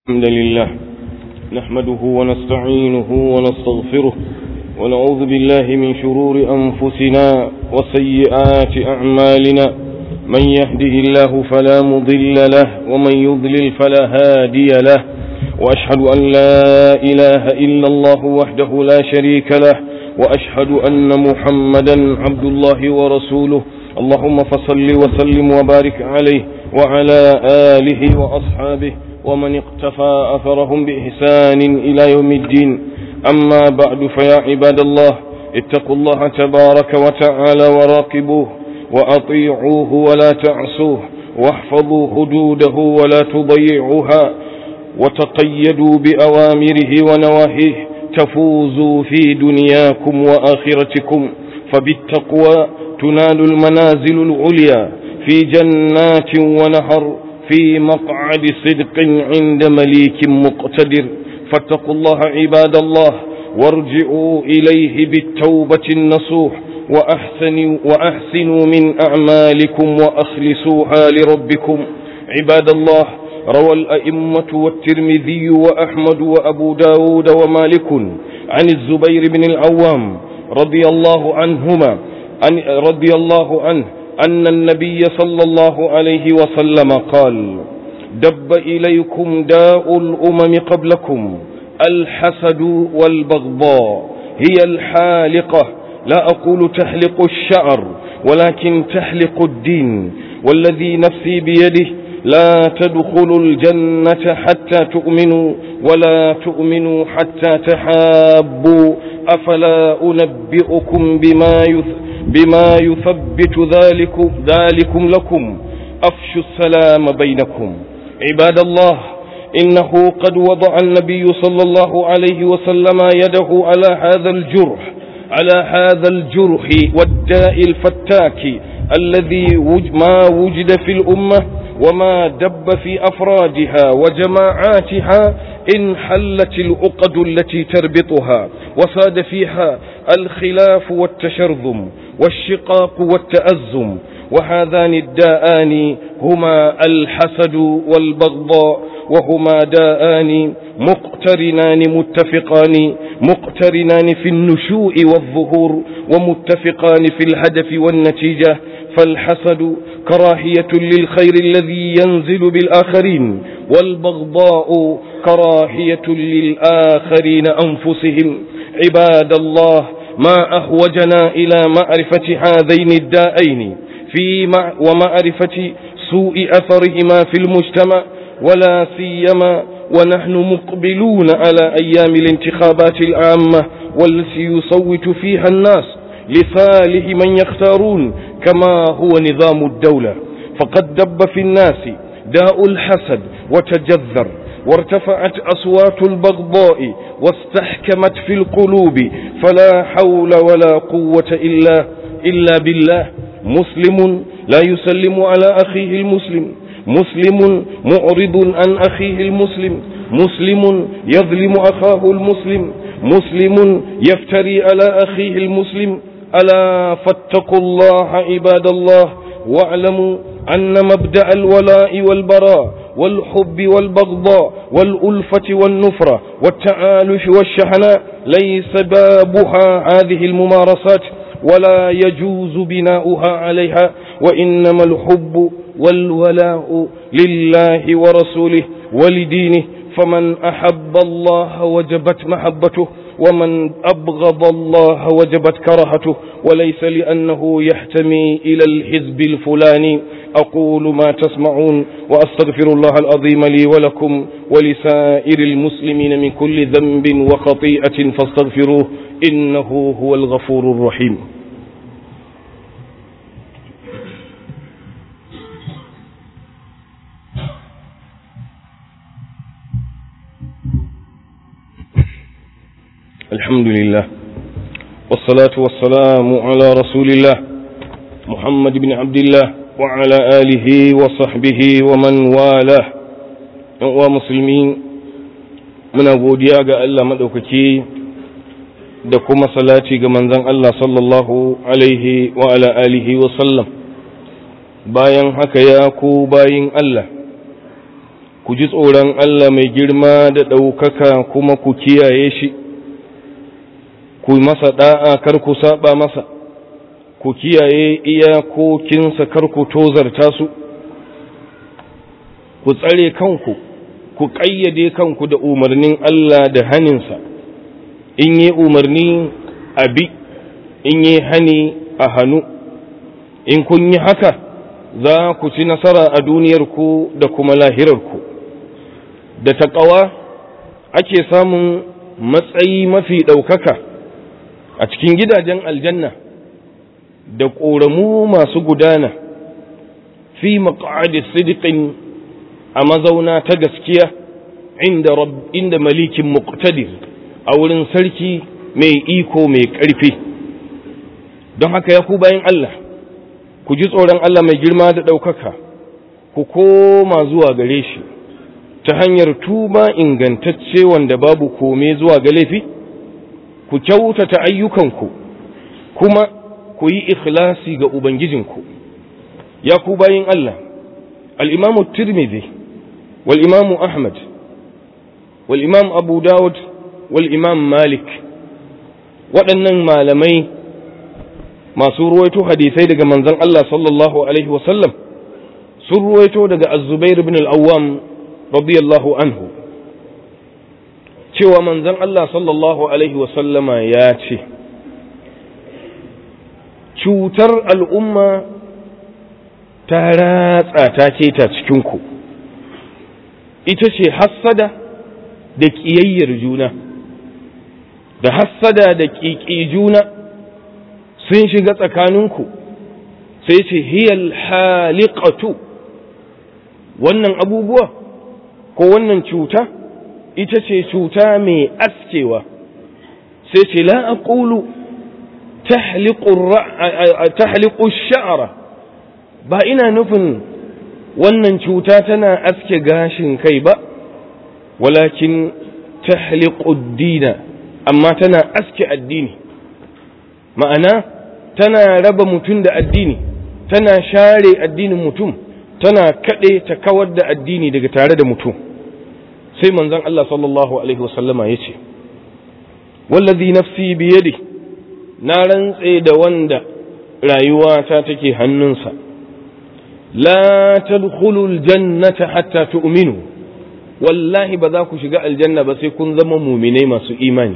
الحمد لله نحمده ونستعينه ونستغفره ونعوذ بالله من شرور أنفسنا وسيئات أعمالنا من يهده الله فلا مضل له ومن يضلل فلا هادي له وأشهد أن لا إله إلا الله وحده لا شريك له وأشهد أن محمدا عبد الله ورسوله اللهم فصل وسلم وبارك عليه وعلى آله وأصحابه ومن اقتفى أثرهم بإحسان إلى يوم الدين أما بعد فيا عباد الله اتقوا الله تبارك وتعالى وراقبوه وأطيعوه ولا تعصوه واحفظوا حدوده ولا تضيعوها وتقيدوا بأوامره ونواهيه تفوزوا في دنياكم وآخرتكم فبالتقوى تنال المنازل العليا في جنات ونهر في مقعد صدق عند مليك مقتدر فاتقوا الله عباد الله وارجعوا إليه بالتوبة النصوح وأحسنوا, وأحسنوا من أعمالكم وأخلصوها لربكم عباد الله روى الأئمة والترمذي وأحمد وأبو داود ومالك عن الزبير بن العوام رضي الله عنهما عن رضي الله عنه أن النبي صلى الله عليه وسلم قال دب إليكم داء الأمم قبلكم الحسد والبغضاء هي الحالقة لا أقول تحلق الشعر ولكن تحلق الدين والذي نفسي بيده لا تدخلوا الجنة حتى تؤمنوا ولا تؤمنوا حتى تحابوا أفلا أنبئكم بما يثبت بما يثبت ذلك ذلكم لكم أفشوا السلام بينكم عباد الله إنه قد وضع النبي صلى الله عليه وسلم يده على هذا الجرح على هذا الجرح والداء الفتاك الذي ما وجد في الأمة وما دب في أفرادها وجماعاتها إن حلت العقد التي تربطها وصاد فيها الخلاف والتشرذم والشقاق والتأزم وهذان الداءان هما الحسد والبغضاء وهما داءان مقترنان متفقان مقترنان في النشوء والظهور ومتفقان في الهدف والنتيجة فالحسد كراهية للخير الذي ينزل بالآخرين والبغضاء كراهية للآخرين أنفسهم عباد الله ما أحوجنا إلى معرفة هذين الدائين في مع ومعرفة سوء أثرهما في المجتمع ولا سيما ونحن مقبلون على أيام الانتخابات العامة والتي يصوت فيها الناس لصالح من يختارون كما هو نظام الدولة فقد دب في الناس داء الحسد وتجذر وارتفعت أصوات البغضاء واستحكمت في القلوب فلا حول ولا قوة إلا, إلا بالله مسلم لا يسلم على أخيه المسلم مسلم معرض عن أخيه المسلم مسلم يظلم أخاه المسلم مسلم يفتري على أخيه المسلم ألا فاتقوا الله عباد الله واعلموا أن مبدأ الولاء والبراء والحب والبغضاء والألفة والنفرة والتعالف والشحناء ليس بابها هذه الممارسات ولا يجوز بناؤها عليها وإنما الحب والولاء لله ورسوله ولدينه فمن أحب الله وجبت محبته ومن أبغض الله وجبت كرهته وليس لأنه يحتمي إلى الحزب الفلاني أقول ما تسمعون وأستغفر الله العظيم لي ولكم ولسائر المسلمين من كل ذنب وخطيئة فاستغفروه إنه هو الغفور الرحيم الحمد لله والصلاة والسلام على رسول الله محمد بن عبد الله وعلى آله وصحبه ومن والاه ومسلمين muna godiya ga Allah maɗaukaki da kuma salati ga manzon Allah sallallahu alaihi wa ala alihi wa sallam bayan haka ya ku bayin Allah ku ji tsoron Allah mai girma da ɗaukaka kuma ku kiyaye shi ku masa ɗa'a kar ku saba masa ku kiyaye iyakokinsa kar ku tozarta su ku tsare kanku ku ƙayyade kanku da umarnin Allah da haninsa in yi umarni a bi in yi hani a hannu in kun yi haka za ku ci nasara a duniyarku da kuma lahirarku da taƙawa ake samun matsayi mafi ɗaukaka a cikin gidajen aljanna da ƙoramu masu gudana fi maƙa'adi sidiƙin a mazauna ta gaskiya inda, inda malikin muqtadir a wurin sarki mai iko mai ƙarfi don haka ya ku bayan Allah ku ji tsoron Allah mai girma da ɗaukaka ku koma zuwa gare shi ta hanyar tuba ingantacce wanda babu kome zuwa ga laifi ku kyautata ayyukanku kuma ku yi ikhlasi ga ubangijinku ya ku bayin Allah al-imamu tirmidhi wal imamu ahmad wal imam abu dawud wal imam malik waɗannan malamai masu ruwaito hadisai daga manzon Allah sallallahu alaihi wasallam sun ruwaito daga az-zubair ibn al-awwam radiyallahu anhu cewa manzon Allah sallallahu alaihi wasallama ya ce cutar al'umma ta ratsa ta keta cikinku ita ce hassada da ƙiyayyar juna da hassada da ƙiƙi juna sun shiga tsakaninku sai ce hiyal haliqatu wannan abubuwa ko wannan cuta ita ce cuta mai askewa sai ce la aqulu tahliqu sha'ra ba ina nufin wannan cuta tana aske gashin kai ba walakin tahliqu dina amma tana aske addini ma'ana tana raba mutum da addini tana share addinin mutum tana kaɗe ta kawar da addini daga tare da mutum sai manzon Allah sallallahu alaihi wasallama ya ce wallazi nafsi biyadi na rantse da wanda rayuwata take hannunsa la tadkhulul jannata hatta tu'minu wallahi ba za ku shiga aljanna ba sai kun zama muminai masu imani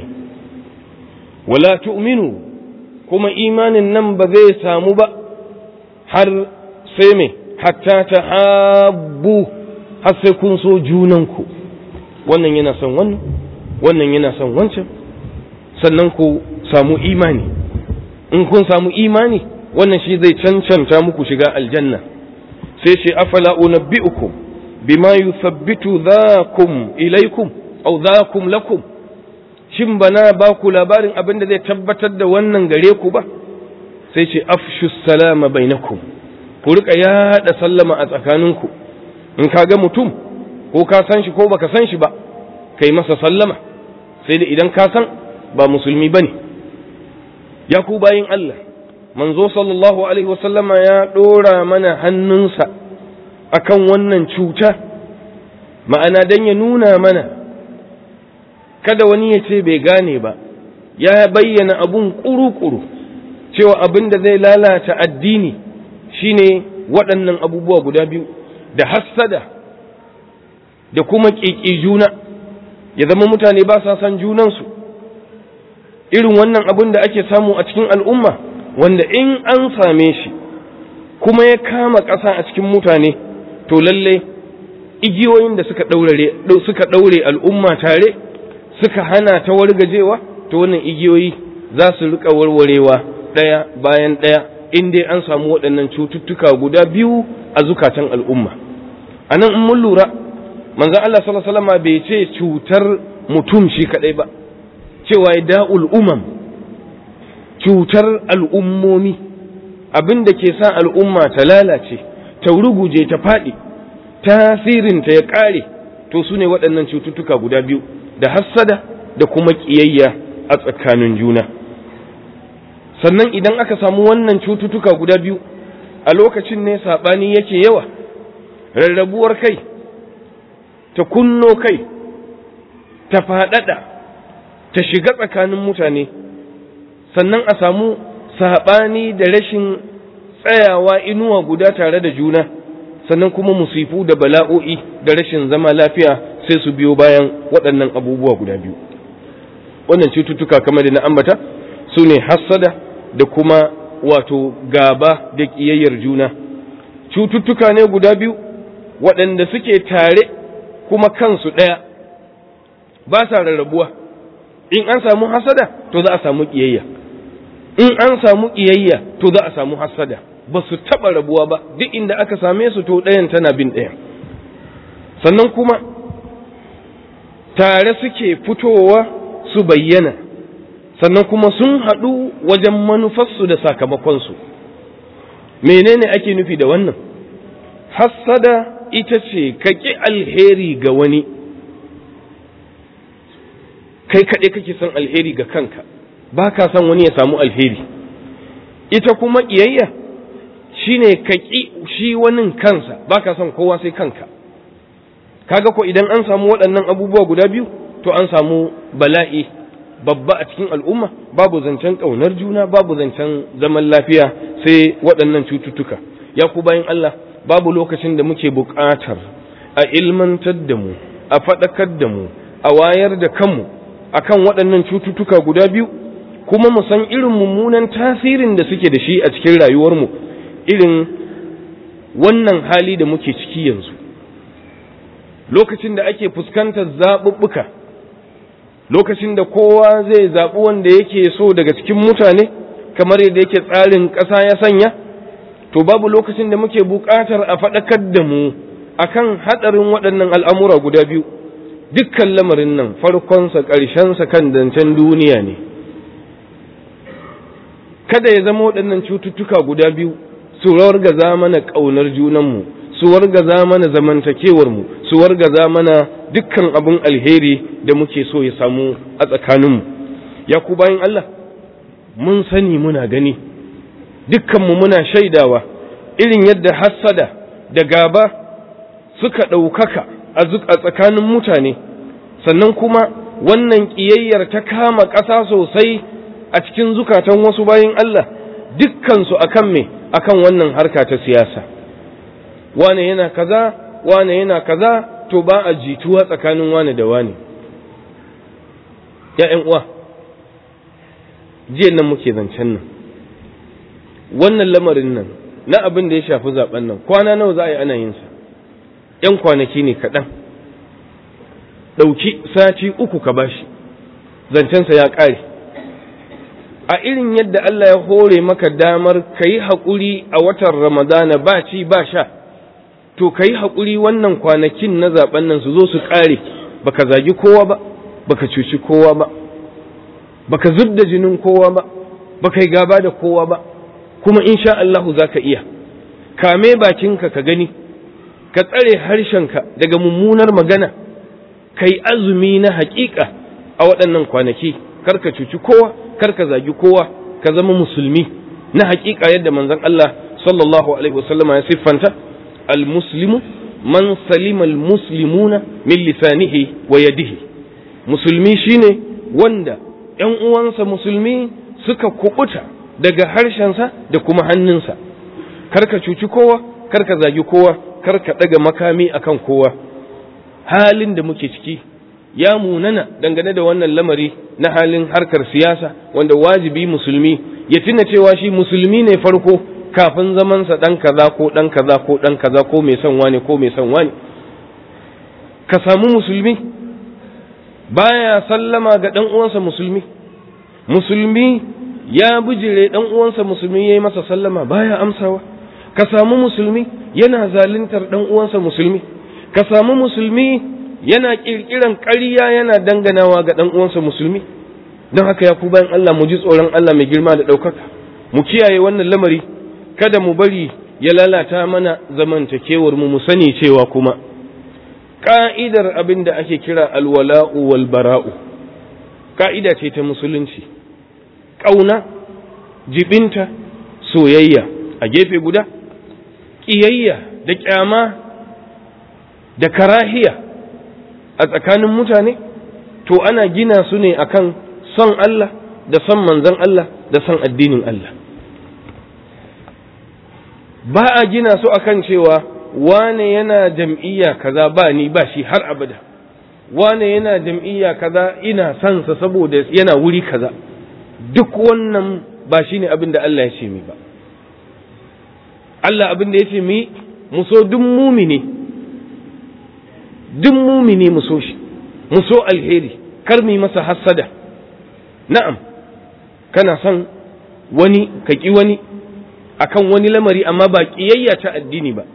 wala tu'minu kuma imanin nan ba zai samu ba har sai me hatta ta habbu har sai kun so junanku wannan yana son wannan wannan yana son wancan sannan ku samu imani in kun samu imani wannan shi zai cancanta muku shiga aljanna sai ce afala unabbi'ukum bima yuthabbitu dhakum ilaikum aw dhakum lakum shin bana ba ku labarin abin da zai tabbatar da wannan gare ku ba sai ce afshu salama bainakum ku rika yada sallama a tsakaninku in ka ga mutum ko ka san shi ko baka san shi ba kai masa sallama sai da idan ka san ba musulmi bane ya ku bayin Allah manzo sallallahu alaihi wasallama ya dora mana hannunsa akan wannan cuta ma'ana dan ya nuna mana kada wani ya ce bai gane ba ya bayyana abun kuru-kuru cewa abin da zai lalata addini shine waɗannan abubuwa guda biyu da hassada da kuma ƙiƙi juna ya zama mutane ba sa san junansu irin wannan abin da ake samu a cikin al'umma wanda in an same shi kuma ya kama ƙasa a cikin mutane to lalle igiyoyin da suka ɗaure al'umma tare suka hana ta wargajewa to wannan igiyoyi za su rika warwarewa ɗaya bayan ɗaya in dai an samu waɗannan cututtuka guda biyu a zukatan al'umma a nan in mun lura manzan Allah sallallahu bai ce cutar mutum shi kaɗai ba cewa ya da'ul umam cutar al'ummomi abin da ke sa al'umma ta lalace ta ruguje ta faɗi tasirinta ya ƙare to su ne waɗannan cututtuka guda biyu da hassada da kuma ƙiyayya a tsakanin juna sannan idan aka samu wannan cututtuka guda biyu a lokacin ne saɓani yake yawa rarrabuwar kai ta kunno kai ta faɗaɗa ta shiga tsakanin mutane sannan a samu saɓani da rashin tsayawa inuwa guda tare da juna sannan kuma musifu da bala'o'i da rashin zama lafiya sai su biyo bayan waɗannan abubuwa guda biyu wannan cututtuka kamar da na ambata su ne hassada da kuma wato gaba da ƙiyayyar juna cututtuka ne guda biyu waɗanda suke tare kuma kansu ɗaya ba sa rarrabuwa in an samu hasada to za a samu ƙiyayya in an samu ƙiyayya to za a samu hasada ba su taɓa rabuwa ba duk inda aka same su to ɗayan tana bin ɗayan sannan kuma tare suke fitowa su bayyana sannan kuma sun haɗu wajen manufarsu da sakamakonsu menene ake nufi da wannan hassada ita ce ka ƙi alheri ga wani kai kaɗai kake son alheri ga kanka ba ka son wani ya samu alheri ita kuma ƙiyayya shine ka ƙi shi wani kansa ba ka son kowa sai kanka kaga ko idan an samu waɗannan abubuwa guda biyu to an samu bala'i babba a cikin al'umma babu zancen ƙaunar juna babu zancen zaman lafiya sai waɗannan cututtuka ya ku bayan Allah babu lokacin da muke buƙatar a ilmantar da mu a faɗakar da mu a wayar da kanmu akan waɗannan cututtuka guda biyu kuma mu san irin mummunan tasirin da suke da shi a cikin rayuwarmu irin wannan hali da muke ciki yanzu lokacin da ake fuskantar zaɓuɓɓuka lokacin da kowa zai zaɓi wanda yake so daga cikin mutane kamar yadda yake tsarin ƙasa ya sanya to babu lokacin da muke buƙatar a faɗakar da mu akan haɗarin waɗannan al'amura guda biyu dukkan lamarin nan farkonsa ƙarshensa kan zancen duniya ne kada ya zama waɗannan cututtuka guda biyu su wargaza mana ƙaunar junanmu su wargaza mana zamantakewarmu su wargaza mana dukkan abin alheri da muke so ya samu a tsakaninmu ya ku bayan Allah mun sani muna gani dukkanmu muna shaidawa irin yadda hassada da gaba suka ɗaukaka a tsakanin mutane sannan kuma wannan ƙiyayyar ta kama ƙasa sosai a cikin zukatan wasu bayan Allah dukkansu akan me akan wannan harka ta siyasa wane yana kaza wane yana kaza to ba a jituwa tsakanin wane da wane ‘ya'yan uwa jiya nan muke zancen nan wannan lamarin nan na abin da ya shafi zaben nan kwana nawa za a yi ana yinsa ‘yan kwanaki ne kaɗan ɗauki sati uku ka bashi zancensa ya ƙare a irin yadda Allah ya hore maka damar ka yi haƙuri a watan ramadana ba ci ba sha to ka yi haƙuri wannan kwanakin na zaben nan su zo su ƙare baka zagi kowa ba baka cuci kowa ba baka zub da jinin kowa ba baka yi gaba da kowa ba kuma insha Allahu za ka iya kame bakinka ka gani ka tsare harshenka daga mummunar magana ka yi azumi na haƙiƙa a waɗannan kwanaki kar ka cuci kowa kar ka zagi kowa ka zama musulmi na haƙiƙa yadda manzon Allah sallallahu alaihi wasallama ya siffanta المسلم من سلم المسلمون من لسانه ويده musulmi shine wanda ‘yan uwansa musulmi suka kubuta daga harshensa da kuma hannunsa karka cuci kowa karka zagi kowa karka ɗaga makami akan kowa halin da muke ciki ya munana dangane da wannan lamari na halin harkar siyasa wanda wajibi musulmi ya tuna cewa shi musulmi ne farko kafin zamansa ɗan kaza ko ɗan kaza ko ɗan kaza ko mai son wani ko mai son wani ka samu musulmi baya sallama ga ɗan uwansa musulmi musulmi ya bijire ɗan uwansa musulmi ya yi masa sallama baya amsawa ka samu musulmi yana zaluntar ɗan uwansa musulmi ka samu musulmi yana ƙirƙiran ƙarya yana danganawa ga ɗan uwansa musulmi don haka ya ku bayan Allah mu ji tsoron Allah mai girma da ɗaukaka mu kiyaye wannan lamari kada mu bari ya lalata mana zamantakewar mu mu sani cewa kuma ka'idar abin da ake kira alwala'u wal bara'u ka'ida ce ta musulunci ƙauna jibinta soyayya a gefe guda ƙiyayya da ƙyama da karahiya a tsakanin mutane to ana gina su ne akan son Allah da son manzon Allah da son addinin Allah ba a gina su akan cewa wane yana jam'iyya kaza ba ni ba shi har abada wane yana jam'iyya kaza ina son sa saboda yana wuri kaza duk wannan ba shi ne abin da Allah ya ce mi ba Allah abin da ya ce mi mu so duk mumini duk mumini mu so shi mu so alheri kar mu masa hassada na'am kana son wani ka ƙi wani akan wani lamari amma ba ƙiyayya ta addini ba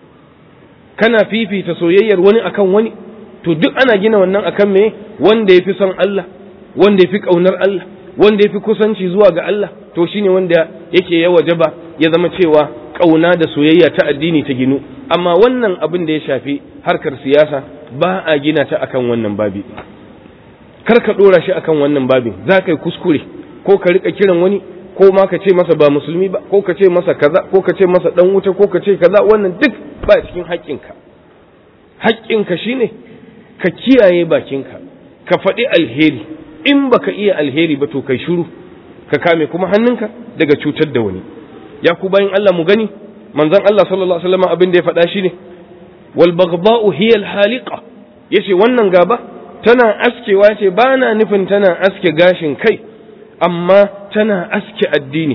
kana fifita soyayyar wani akan wani to duk ana gina wannan akan me wanda ya fi son Allah wanda ya fi ƙaunar Allah wanda ya fi kusanci zuwa ga Allah to shine wanda yake ya wajaba ya zama cewa ƙauna da soyayya ta addini ta ginu amma wannan abin da ya shafi harkar siyasa ba a gina ta akan wannan babi kar ka ɗora shi akan wannan babin za ka yi kuskure ko ka rika kiran wani ko ma ka ce masa ba musulmi ba ko ka ce masa kaza ko ka ce masa dan wuta ko ka ce kaza wannan duk ba cikin haƙƙinka haƙƙinka shine ka kiyaye bakinka ka faɗi alheri in baka iya alheri ba to kai shiru ka kame kuma hannunka daga cutar da wani ya ku bayan Allah mu gani manzon Allah sallallahu alaihi wasallam abin da ya faɗa shine wal baghdha'u hiya al haliqa yace wannan gaba tana askewa ce ba na nufin tana aske gashin kai amma tana aske addini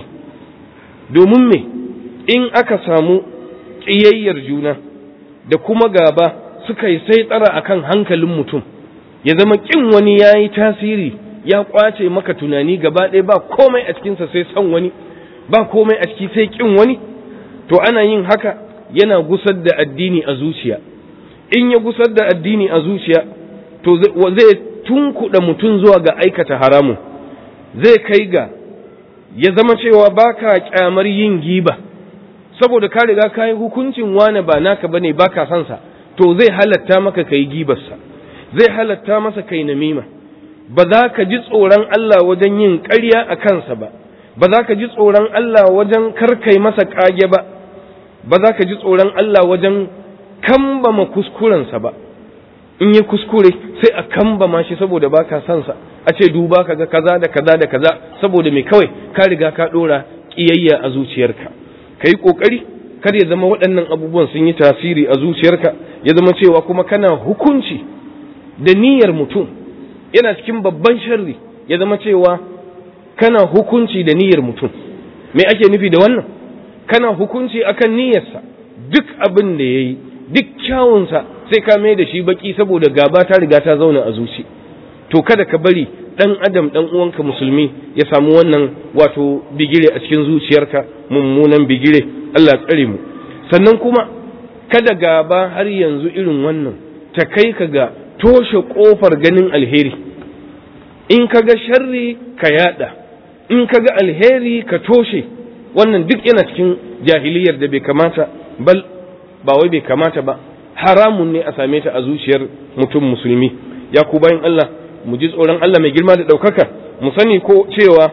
domin me in aka samu ƙiyayyar juna da kuma gaba suka yi sai tsara akan hankalin mutum ya zama ƙin wani ya yi tasiri ya ƙwace maka tunani gaba ɗaya ba komai a cikinsa sai son wani ba komai a ciki sai ƙin wani to ana yin haka yana gusar da addini a zuciya in ya gusar da addini a zuciya to zai tunkuɗa mutum zuwa ga aikata haramun zai kai ga ya zama cewa baka kyamar yin giba saboda ka riga ka yi hukuncin wane ba naka bane baka son sa to zai halatta maka kai gibarsa zai halatta masa kai namima ba za ka ji tsoron Allah wajen yin ƙarya a kansa ba ba za ka ji tsoron Allah wajen karkai masa ƙage ba ba za ka ji tsoron Allah wajen kambama kuskurensa ba in yi kuskure sai a kambama shi saboda baka son sa a ce duba kaga kaza da kaza da kaza saboda mai kawai ka riga ka dora kiyayya a zuciyarka ka yi kokari kar ya zama waɗannan abubuwan sun yi tasiri a zuciyarka ya zama cewa kuma kana hukunci da niyyar mutum yana cikin babban sharri ya zama cewa kana hukunci da niyyar mutum me ake nufi da wannan kana hukunci akan niyyarsa duk abin da ya yi duk kyawunsa sai ka mai da shi baki saboda gaba ta riga ta zauna a zuci to kada ka bari dan adam dan uwanka musulmi ya samu wannan wato bigire a cikin zuciyarka mummunan bigire Allah tsare mu sannan kuma kada gaba har yanzu irin wannan ta kai ka ga toshe kofar ganin alheri in ka ga sharri ka yada in ka ga alheri ka toshe wannan duk yana cikin jahiliyar da bai kamata bal ba wai bai kamata ba haramun ne a same ta a zuciyar mutum musulmi ya ku bayan Allah mu ji tsoron Allah mai girma da ɗaukaka mu sani ko cewa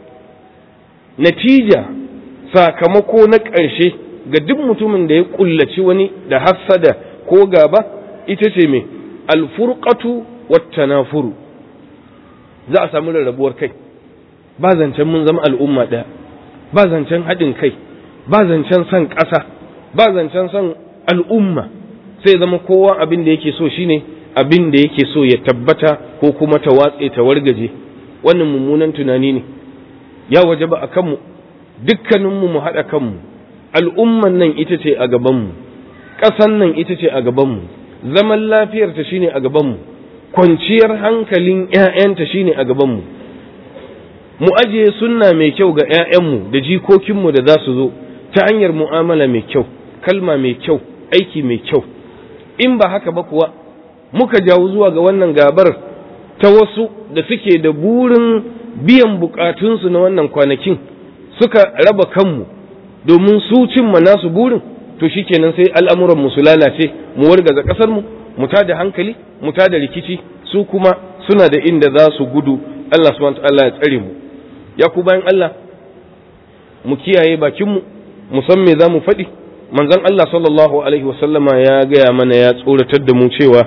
natija sakamako na ƙarshe ga duk mutumin da ya ƙullaci wani da hassada ko gaba ita ce mai alfurqatu wattanafuru za a samu rarrabuwar kai ba zancen mun zama al'umma ɗaya ba zancen haɗin kai ba zancen son ƙasa ba zancen son al'umma sai zama kowa abin da yake so shine abin da yake so ya tabbata ko kuma ta watse ta wargaje wannan mummunan tunani ne ya waje ba a kanmu dukkaninmu mu haɗa kanmu al'umman nan ita ce a gabanmu ƙasan nan ita ce a gabanmu zaman lafiyarta shine a gabanmu kwanciyar hankalin ‘ya'yanta shine a gabanmu mu ajiye sunna mai kyau ga ‘ya'yanmu da jikokinmu da za su zo ta hanyar mu'amala mai kyau kalma mai kyau aiki mai kyau in ba haka ba kuwa muka jawo zuwa ga wannan gabar ta wasu da suke da burin biyan bukatunsu na wannan kwanakin suka raba kanmu domin su cimma nasu burin to shikenan sai al'amuran mu su lalace mu wargaza kasar mu mu tada hankali mu tada rikici su kuma suna da inda za su gudu Allah subhanahu wa ta'ala ya tsare mu ya ku bayan Allah mu kiyaye bakin mu mu san me za mu faɗi manzon Allah sallallahu alaihi wasallama ya gaya mana ya tsoratar da mu cewa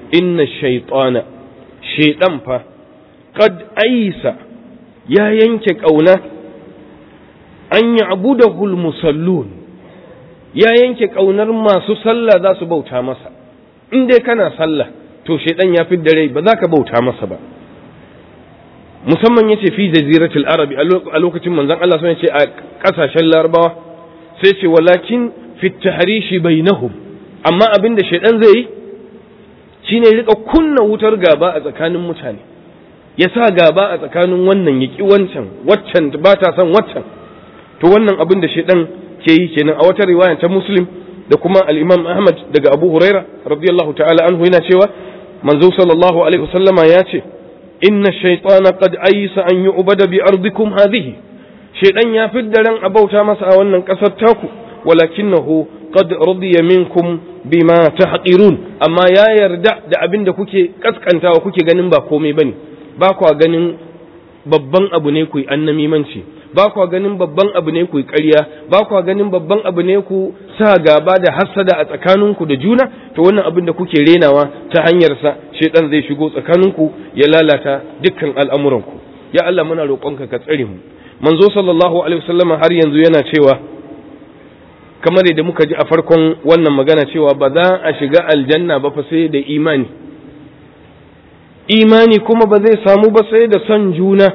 inna shaytana shaydan fa qad aisa ya yanke kauna an ya'budahu al-musallun ya yanke kaunar masu sallah za su bauta masa in dai kana sallah to shaydan ya fidda rai ba za ka bauta masa ba musamman yace fi jaziratul arabi a lokacin manzon Allah sun ce a kasashen larabawa sai ce walakin fi tahrishi bainahum amma abin da shaidan zai yi shine rika kunna wutar gaba a tsakanin mutane ya sa gaba a tsakanin wannan ya ki wancan waccan ba ta son waccan to wannan abin da shaidan ke yi kenan a wata riwaya ta muslim da kuma al-imam ahmad daga abu huraira radiyallahu ta'ala anhu yana cewa manzo sallallahu alaihi wasallama ya ce inna shaytana qad aysa an yu'bada bi ardikum hadhihi shaidan ya fidda ran abauta masa a wannan kasar taku walakinahu qad radiya minkum bima tahqirun amma ya yarda da abin da kuke kaskantawa kuke ganin ba komai bane ba kwa ganin babban abu ne ku yi annamimanci ba kwa ganin babban abu ne ku yi ƙarya ba kwa ganin babban abu ne ku sa gaba da hassada a tsakaninku da juna to wannan abin da kuke renawa ta hanyar sa shedan zai shigo tsakaninku ya lalata dukkan al'amuranku ya Allah muna roƙonka ka tsare mu manzo sallallahu alaihi wasallama har yanzu yana cewa kamar yadda muka ji a farkon wannan magana cewa ba za a shiga aljanna ba fa sai da imani imani kuma ba zai samu ba sai da son juna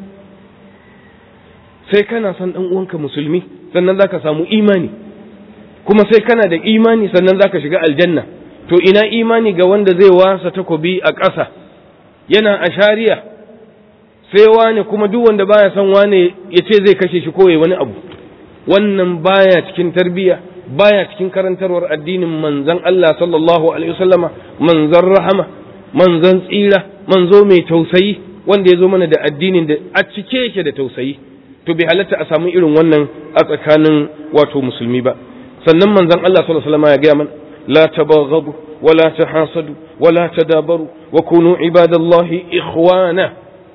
sai kana son ɗan uwanka musulmi sannan zaka samu imani kuma sai kana da imani sannan zaka shiga aljanna to ina imani ga wanda zai wasa takobi a ƙasa yana a shari'a sai wane kuma duk wanda baya son wane ya ce zai kashe shi ko ya wani abu wannan baya cikin tarbiyya baya cikin karantarwar addinin manzon Allah sallallahu alaihi wasallama manzon rahama manzon tsira manzo mai tausayi wanda ya zo mana da addinin da a cike yake da tausayi to bai halatta a samu irin wannan a tsakanin wato musulmi ba sannan manzon Allah sallallahu alaihi wasallama ya gaya mana la tabaghadu wala tahasadu wala tadabaru wa kunu ibadallahi ikhwana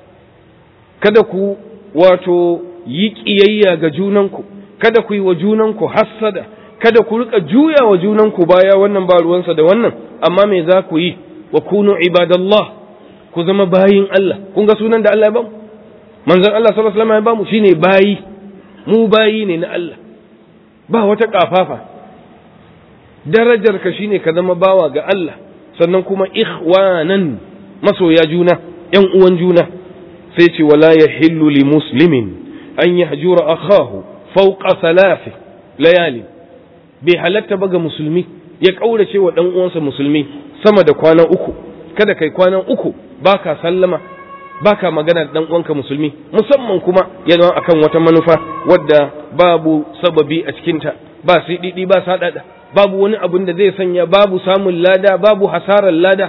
kada ku wato yi ƙiyayya ga junanku kada ku yi wa junanku hassada kada ku rika juya wa junanku baya wannan ba ruwansa da wannan amma me za ku yi wa kunu ibadallah ku zama bayin Allah kun ga sunan da Allah ya bamu manzon Allah sallallahu alaihi wasallam ya bamu shine bayi mu bayi ne na Allah ba wata kafafa darajar ka shine ka zama bawa ga Allah sannan kuma ikhwanan masoya juna yan uwan juna sai ce wala yahillu li muslimin an yahjura akahu fawqa thalath layali bai halatta ba ga musulmi ya kaurace wa dan uwansa musulmi sama da kwana uku kada kai kwana uku baka sallama baka magana da dan uwanka musulmi musamman kuma ya zama akan wata manufa wadda babu sababi a cikinta ba siɗiɗi ba saɗaɗa babu wani abin da zai sanya babu samun lada babu hasarar lada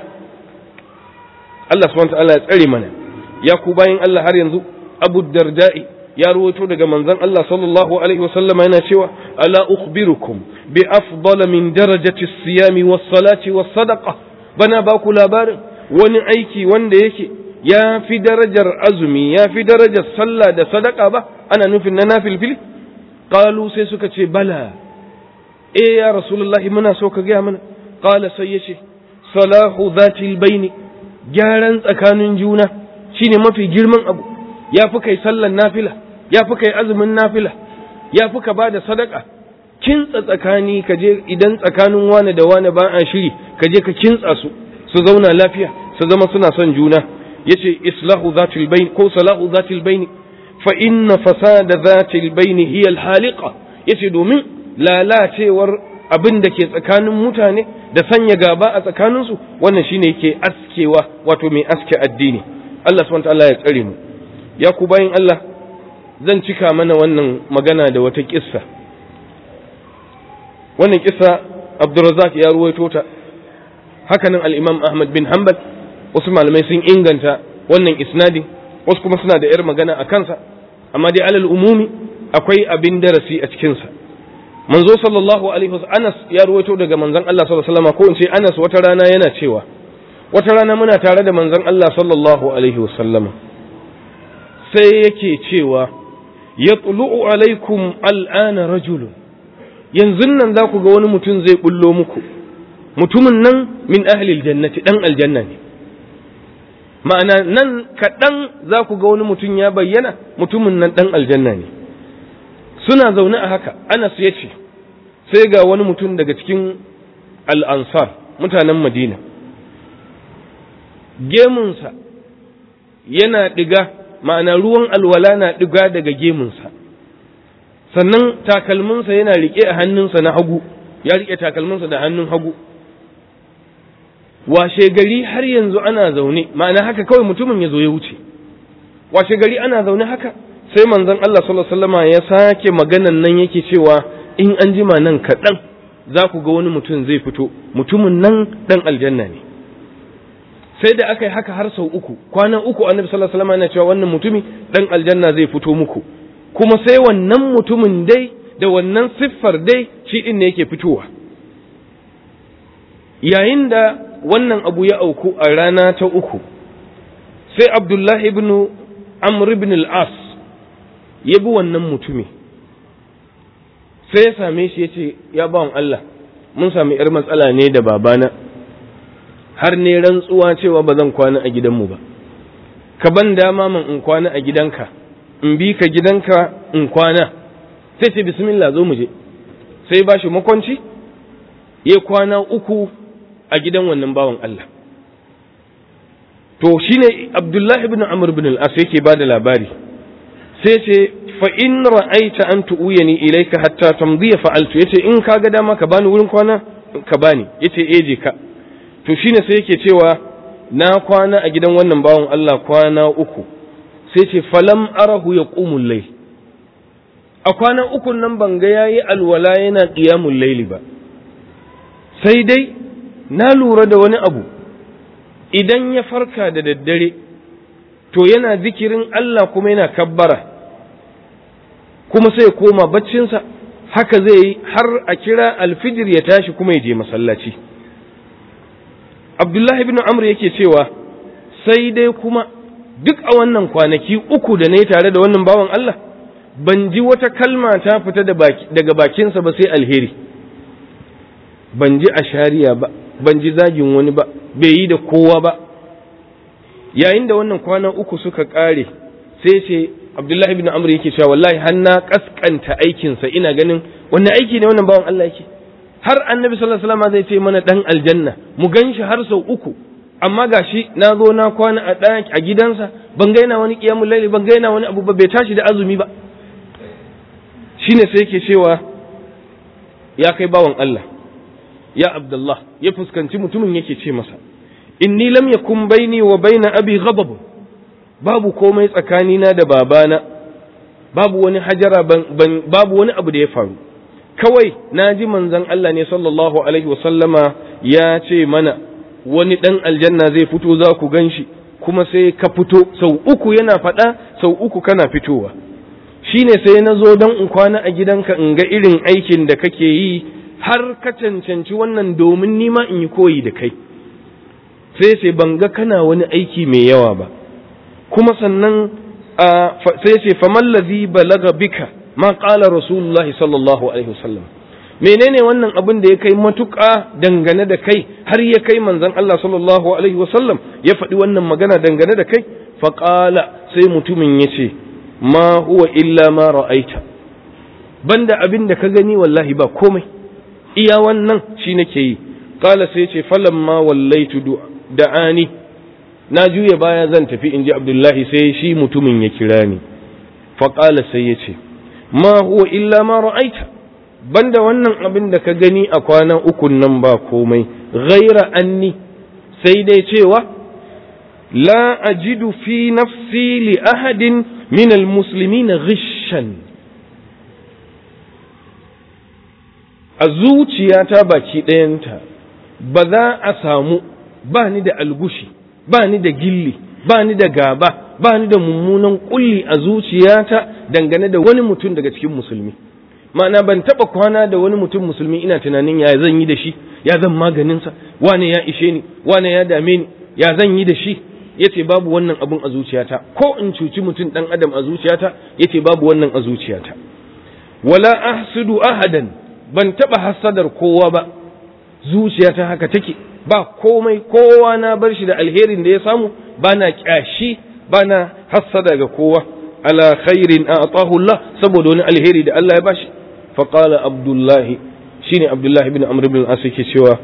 Allah subhanahu wa ta'ala ya tsare mana ya ku bayin Allah har yanzu Abu Darda'i ya ruwaito daga manzon Allah sallallahu alaihi wasallam yana cewa ala ukhbirukum bi afdal min darajati siyami was salati was sadaqa bana ba ku labarin wani aiki wanda yake ya fi darajar azumi ya fi darajar sallah da sadaka ba ana nufin na nafilfili qalu sai suka ce bala eh ya rasulullahi muna so ka gaya mana qala sai yace salahu zatil baini gyaran tsakanin juna shine mafi girman abu ya fi kai sallan nafila ya fi kai azumin nafila ya fi ka ba da sadaka kintsa tsakani ka je idan tsakanin wane da wane ba a shiri ka je ka kintsa su su zauna lafiya su zama suna son juna yace islahu zatil bain ko salahu zatil bain fa inna fasada zatil bain hiya al haliqa yace domin lalacewar abin da ke tsakanin mutane da sanya gaba a tsakaninsu wannan shine yake askewa wato mai aske addini Allah subhanahu ta'ala ya tsare mu ya ku bayin Allah zan cika mana wannan magana da wata kissa wannan kissa Abdurrazzaq ya ruwaito ta hakanan al-Imam Ahmad bin Hanbal wasu malamai sun inganta wannan isnadin wasu kuma suna da yar magana a kansa amma dai alal umumi akwai abin darasi a cikinsa manzo sallallahu alaihi wasallam Anas ya ruwaito daga manzon Allah sallallahu alaihi wasallam ko in ce Anas wata rana yana cewa wata rana muna tare da manzon Allah sallallahu alaihi wasallama sai yake cewa yatlu'u alaikum al'ana rajulun yanzu nan za ku ga wani mutum zai bullo muku mutumin nan min ahlil jannati dan aljanna ne ma'ana nan kaɗan za ku ga wani mutum ya bayyana mutumin nan ɗan aljanna ne suna zaune a haka anas ya ce sai ga wani mutum daga cikin al'ansar mutanen madina gemunsa yana ɗiga ma'ana ruwan alwala na ɗiga daga gemunsa sannan takalminsa yana riƙe a hannunsa na hagu ya riƙe takalminsa da hannun hagu washe gari har yanzu ana zaune ma'ana haka kawai mutumin ya zo ya wuce washe gari ana zaune haka sai manzon Allah sallallahu alaihi wasallama ya sake maganan nan yake cewa in an jima nan kaɗan za ku ga wani mutum zai fito mutumin nan ɗan aljanna ne sai da aka yi haka har sau uku kwanan uku annabi sallallahu alaihi wasallama yana cewa wannan mutumi ɗan aljanna zai fito muku kuma sai wannan mutumin dai da wannan siffar dai shi ɗin ne yake fitowa yayin da wannan abu ya auku a rana ta uku sai abdullahi ibn amr ibn al-as ya bi wannan mutumi sai ya same shi ya ce ya bawan Allah mun sami ‘yar matsala ne da babana har ne rantsuwa cewa ba zan kwana a gidanmu ba ka ban dama man in kwana a gidanka in bi ka gidanka in kwana sai ce bismillah zo mu je sai ba shi makwanci ya kwana uku a gidan wannan bawan Allah to shine Abdullahi ibn Amr ibn al-As yake bada labari sai ce fa in ra'aita an tu'uyani ilayka hatta tamdiya fa'altu yace in kaga dama ka bani wurin kwana ka bani yace eh je ka to shine sai yake cewa na kwana a gidan wannan bawan Allah kwana uku sai ce falam arahu yaqumul layl a kwana uku nan ban ga yayi alwala yana qiyamul layli ba sai dai na lura da wani abu idan ya farka da daddare to yana zikirin Allah kuma yana kabbara kuma sai ya koma baccinsa haka zai yi har a kira alfijir ya tashi kuma ya je masallaci abdullahi ibn amr yake cewa sai dai kuma duk a wannan kwanaki uku da na yi tare da wannan bawan Allah ban ji wata kalma ta fita daga bakinsa ba sai alheri ban ji ashariya ba ban ji zagin wani ba bai yi da kowa ba yayin da wannan kwana uku suka ƙare sai ce abdullahi ibn amr yake cewa wallahi har na kaskanta aikinsa ina ganin wannan aiki ne wannan bawan Allah yake har annabi sallallahu alaihi wasallam zai ce mana dan aljanna mu ganshi har sau uku amma gashi na zo na kwana a ɗaki a gidansa ban ga yana wani qiyamul layli ban ga yana wani abu ba bai tashi da azumi ba shine sai yake cewa ya kai bawan Allah ya abdullah ya fuskanci mutumin yake ce masa inni lam yakun baini wa baina abi ghadab babu komai tsakanina da babana babu wani hajara babu wani abu da ya faru kawai na ji manzon Allah ne sallallahu alaihi wa sallama ya ce mana wani dan aljanna zai fito za ku ganshi kuma sai ka fito sau uku yana faɗa sau uku kana fitowa shine sai na zo don in kwana a gidanka in ga irin aikin da kake yi har ka cancanci wannan domin nima in yi koyi da kai sai ce ban ga kana wani aiki mai yawa ba kuma sannan sai ce famallazi balaga bika ma qala rasulullahi sallallahu alaihi wasallam menene wannan abin da ya kai matuƙa dangane da kai har ya kai manzon Allah sallallahu alaihi wasallam ya faɗi wannan magana dangane da kai faƙala sai mutumin ya ce ma huwa illa ma ra'aita banda abin da ka gani wallahi ba komai iya wannan shi nake yi qala sai ce falamma wallaitu da'ani na juya baya zan tafi inji abdullahi sai shi mutumin ya kira ni faƙala sai ya ce ma huwa illa ma ra'aita banda wannan abin da ka gani a kwanan ukun nan ba komai ghaira anni sai dai cewa la ajidu fi nafsi li ahadin min almuslimin ghishan a zuciyata baki ɗayanta ba za a samu ba ni da algushi ba ni da gilli ba ni da gaba ba ni da mummunan kulli a zuciyata dangane da wani mutum daga cikin musulmi ma'ana ban taba kwana da wani mutum musulmi ina tunanin ya zan yi da shi ya zan maganinsa wane ya ishe ni wane ya dame ni ya zan yi da shi yace babu wannan abun a zuciyata ko in cuci mutum dan adam a zuciyata yace babu wannan a zuciyata wala ahsudu ahadan ban taba hasadar kowa ba zuciyata haka take ba komai kowa na bar shi da alherin da ya samu ba na kyashi ba na hassada ga kowa ala khairin a'tahu Allah saboda wani alheri da Allah ya bashi fa qala abdullah shine abdullah ibn amr ibn al-as yake cewa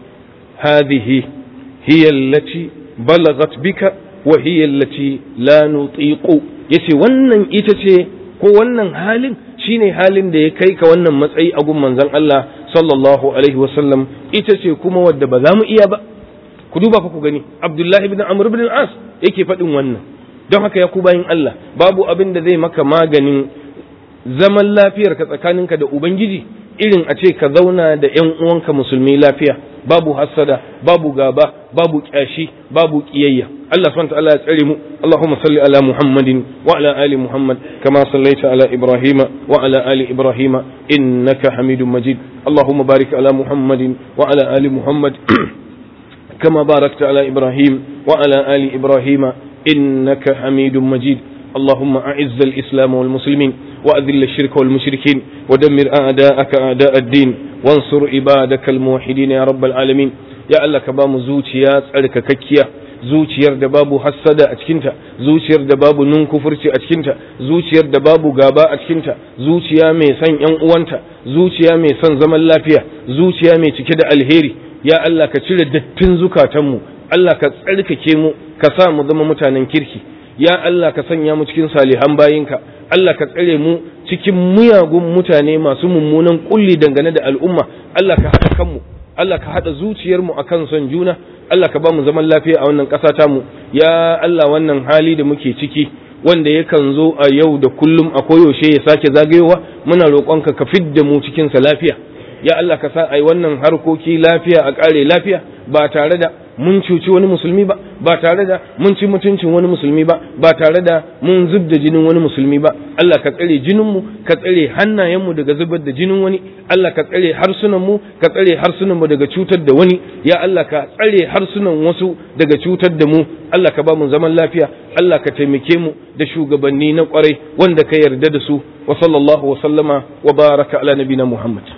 hadhihi hiya allati balagat bika wa hiya allati la nutiqu yace wannan ita ce ko wannan halin shine halin da ya kai ka wannan matsayi a gun manzon Allah sallallahu alaihi wasallam ita ce kuma wadda ba za mu iya ba ku duba fa ku gani Abdullahi ibn Amr ibn al-As yake faɗin wannan don haka ya ku bayin Allah babu abin da zai maka maganin zaman lafiyar ka tsakaninka da ubangiji irin a ce ka zauna da ƴan uwanka musulmi lafiya babu hassada babu gaba babu kyashi babu kiyayya Allah subhanahu wa ta'ala ya tsare mu Allahumma salli ala Muhammadin wa ala ali Muhammad kama sallaita ala Ibrahim wa ala ali Ibrahim innaka Hamidum Majid Allahumma barik ala Muhammadin wa ala ali Muhammad كما باركت على إبراهيم وعلى آل إبراهيم إنك حميد مجيد اللهم أعز الإسلام والمسلمين وأذل الشرك والمشركين ودمر أعداءك أعداء الدين وانصر عبادك الموحدين يا رب العالمين يا الله كبام زوجيات ألك ككيا zuciyar da babu hassada a cikinta zuciyar da babu nunkufurci a cikinta zuciyar da babu gaba a cikinta zuciya mai son yan uwanta zuciya mai son zaman lafiya zuciya mai cike da alheri ya Allah ka cire dattin zukatanmu Allah ka tsarkake mu ka sa mu zama mutanen kirki ya Allah ka sanya mu cikin salihan bayinka Allah ka tsare mu cikin muyagun mutane masu mummunan kulli dangane da al'umma Allah ka haɗa kanmu Allah ka haɗa zuciyarmu akan son juna Allah ka ba mu zaman lafiya a wannan ƙasa tamu ya Allah wannan hali da muke ciki wanda yakan zo a yau da kullum a koyaushe ya sake zagayowa muna roƙonka ka fidda mu cikin sa lafiya ya Allah ka sa ai wannan harkoki lafiya a ƙare lafiya ba tare da mun cuci wani musulmi ba ba tare da mun ci mutuncin wani musulmi ba ba tare da mun zub da jinin wani musulmi ba Allah ka tsare jininmu ka tsare hannayenmu daga zubar da jinin wani Allah ka tsare harsunanmu ka tsare harsunanmu daga cutar da wani ya Allah ka tsare harsunan wasu daga cutar da mu Allah ka ba mu zaman lafiya Allah ka taimake mu da shugabanni na kwarai wanda ka yarda da su wa sallallahu wa sallama wa baraka ala nabina Muhammad